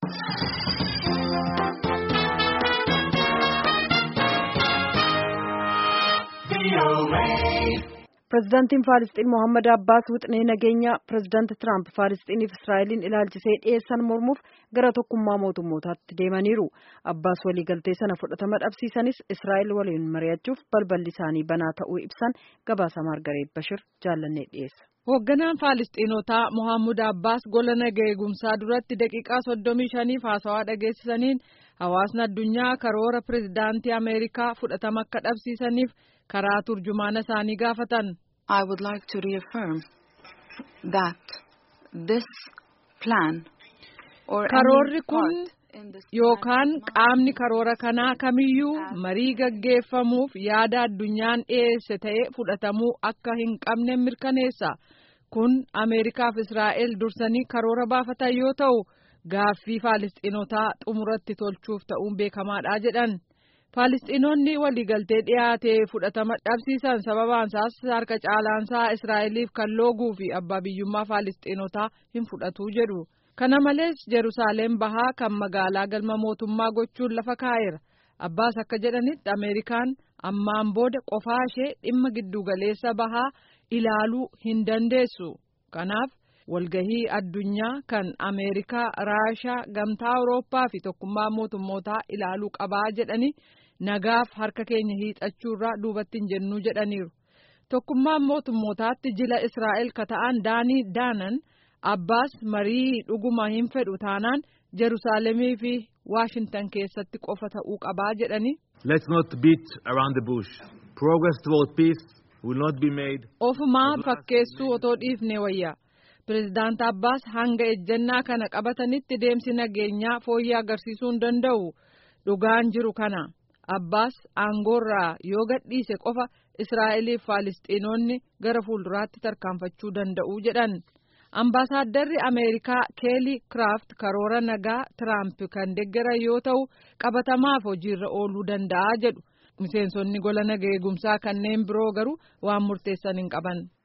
Pireezidaantiin Faalisxiin Mohaammed Abbaas wixinee nageenyaa pireezidaanti Tiraamp Faalisxiiniif Israa'eliin ilaalchisee dhiyeessan mormuuf gara tokkummaa mootummootaatti deemaniiru. Abbaas waliigaltee sana fudhatama dhabsiisanis Israa'el waliin mari'achuuf balballi isaanii banaa ta'uu ibsan gabaasa Maargareet Bashir jaallannee dhiyeessa. Hoogganaan Faalisxiinotaa Mohaammed Abbaas gola nagaa eegumsaa duratti daqiiqaa soddomii shaniif haasawaa dhageessisaniin hawaasni addunyaa karoora pireezidaantii Ameerikaa fudhatama akka dhabsiisaniif karaa turjumaana isaanii gaafatan. I would like to reaffirm that this plan or Karoorri kun yookaan qaamni karoora kanaa kamiyyuu marii gaggeeffamuuf yaada addunyaan dhiyeesse ta'ee fudhatamuu akka hin qabne mirkaneessa. Kun Ameerikaaf Israa'el dursanii karoora baafatan yoo ta'u gaaffii Faalisxiinotaa xumuratti tolchuuf ta'uun beekamaadha jedhan. Faalisxiinonni waliigaltee dhiyaate fudhatama dhabsiisan sababaan isaas harka caalaansaa Israa'eliif kan looguu fi abbaa biyyummaa Faalisxiinotaa hin fudhatu jedhu. Kana malees Jerusaaleem bahaa kan magaalaa galma mootummaa gochuun lafa kaa'eera. Abbaas akka jedhanitti Ameerikaan ammaan booda qofaa ishee dhimma giddugaleessa bahaa ilaaluu hin dandeessu. Kanaaf walgahii addunyaa kan Ameerikaa, Raashaa, Gamtaa Awurooppaa fi tokkummaa mootummootaa ilaaluu qabaa jedhanii nagaaf harka keenya hiixachuurraa duubatti hin jennuu jedhaniiru. Tokkummaan mootummootaatti jila Israa'el ka ta'an Daanii Daanan Abbaas marii dhuguma hin fedhu taanaan Jerusaalemii fi Waashintan keessatti qofa ta'uu qabaa jedhanii. Let's not beat around the bush. Progress toward peace will not be made. Ofumaa fakkeessuu otoo dhiifne wayya. Pireezidaant Abbaas hanga ejjennaa kana qabatanitti deemsi nageenyaa fooyyee agarsiisuu hin danda'u. Dhugaan jiru kana. Abbaas aangoorraa yoo gadhiise qofa Israa'eliif Faalisxiinonni gara fuulduraatti tarkaanfachuu danda'u jedhan. Ambaasaaddarri Ameerikaa Keelii Kiraaft karoora nagaa Tiraamp kan deeggaran yoo ta'u qabatamaaf hojiirra ooluu danda'a jedhu. Miseensonni gola nagaa eegumsaa kanneen biroo garuu waan murteessan hin qaban.